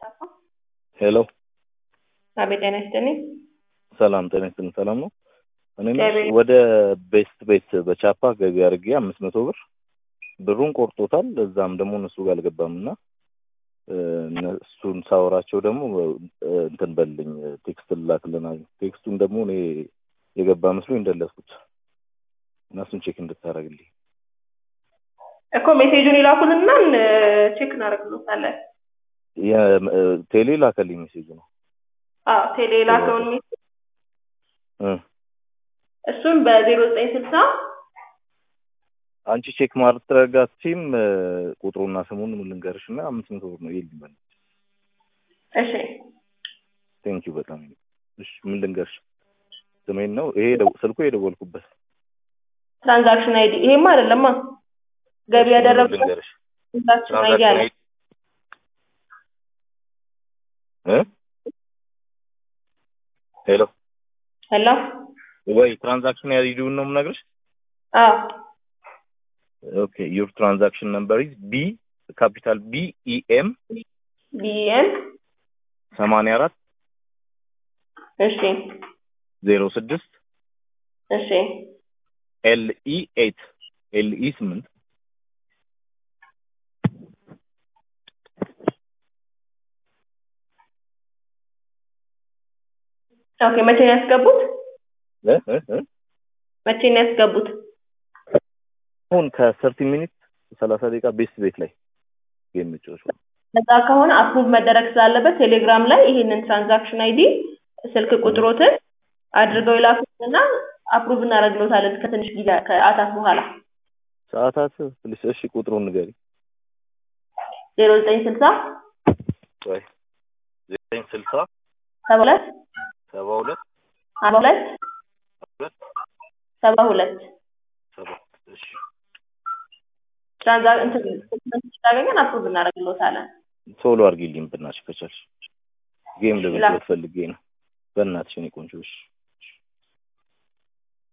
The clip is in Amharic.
ሄሎ አቤት ጤና ይስጥልኝ። ሰላም ጤና ይስጥልኝ። ሰላም ነው። እኔ እግዚአብሔር ወደ ቤስት ቤት በቻፓ ገቢ አድርጌ አምስት መቶ ብር ብሩን ቆርጦታል። እዛም ደግሞ እነሱ ጋር አልገባም እና እ፣ እነሱን ሳወራቸው ደግሞ እ፣ እንትን በልኝ ቴክስት ልላክልናል። ቴክስቱን ደግሞ እኔ የገባ መስሎኝ እንደለስኩት እና እሱን ቼክ እንድታደርግልኝ እኮ ሜሴጁን ይላኩልና ቼክ እናደርግልዎታለን። የ- እ፣ ቴሌ ላከልኝ ሜሴጅ ነው አዎ ቴሌ የላከውን ሜሴጅ እ። እሱን በዜሮ ዘጠኝ ስልሳ አንቺ ቼክ ማድረጋችም ቁጥሩና ስሙን ልንገርሽ እና አምስት መቶ ብር ነው ይልኝ በል እሺ ቴንክ ዩ በጣም እሺ ምን ልንገርሽ ስሜን ነው ይሄ የደው- ስልኩ የደወልኩበት ትራንዛክሽን አይዲ ይሄማ አይደለማ ገቢ እሺ፣ ምን ያደረጉት ልንገርሽ ትራንዛክሽን አይዲ አለ ትራንዛክሽን እ ሄሎ ሄሎ ወይ ትራንዛክሽን አይዲውን ነው የምነግርሽ አዎ ኦኬ ዩር ትራንዛክሽን ነምበር ኢዝ ቢ ካፒታል ቢ ኢ ኤም ቢኤም ሰማንያ አራት እሺ ዜሮ ስድስት እሺ ኤል ኢ ኤት ኤል ኢ ስምንት ኦኬ መቼ ነው ያስገቡት እ እ እ መቼ ነው ያስገቡት አሁን ከሰርቲ ሚኒት ሰላሳ ደቂቃ ቤስት ቤት ላይ የሚጫወቱ ነፃ ከሆነ አፕሩቭ መደረግ ስላለበት ቴሌግራም ላይ ይህንን ትራንዛክሽን አይዲ ስልክ ቁጥሮትን አድርገው ይላኩትና አፕሩቭ እናደርግልዎታለን ከትንሽ ጊዜ ከአታት በኋላ ሰዓታት ፕሊስ እሺ ቁጥሩን ንገሪ ዜሮ ዘጠኝ ስልሳ ወይ ዘጠኝ ስልሳ ሰባ ሁለት ሰባ ሁለት አርባ ሁለት ሁለት ሰባ ሁለት ሰባ እሺ ትራንዛ እንትን ስታገኘን አፕሩቭ እናደርግልዎታለን ቶሎ አድርጊልኝ ብናትሽ ከቻልሽ ጌም ለመጫወት ፈልጌ ነው በእናትሽ እኔ ቆንጆ እሺ